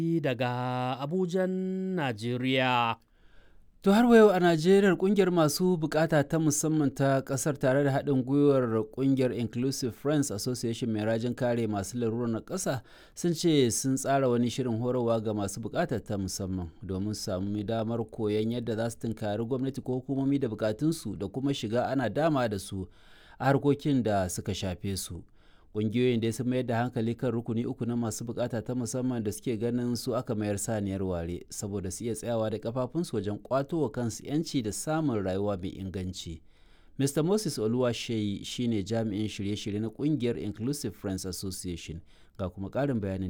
daga Abujan, Najeriya. To har yau a Najeriya kungiyar masu bukata ta musamman ta kasar tare da haɗin gwiwar kungiyar Inclusive Friends Association mai rajin kare masu larurar na ƙasa sun ce sun tsara wani shirin horarwa ga masu bukata ta musamman domin samu damar koyon yadda za su tunkari gwamnati ko hukumomi da bukatunsu da kuma shiga ana dama da su a harkokin da suka shafe su. Ƙungiyoyin da sun mayar da hankali kan rukuni uku na masu bukata ta musamman da suke ganin su aka mayar saniyar ware saboda su iya tsayawa da kafafunsu wajen kwato wa kansu 'yanci da samun rayuwa mai inganci. Mr. Moses Oluwasheyi shine jami'in shirye-shirye na ƙungiyar Inclusive Friends Association ga kuma ƙarin bayanin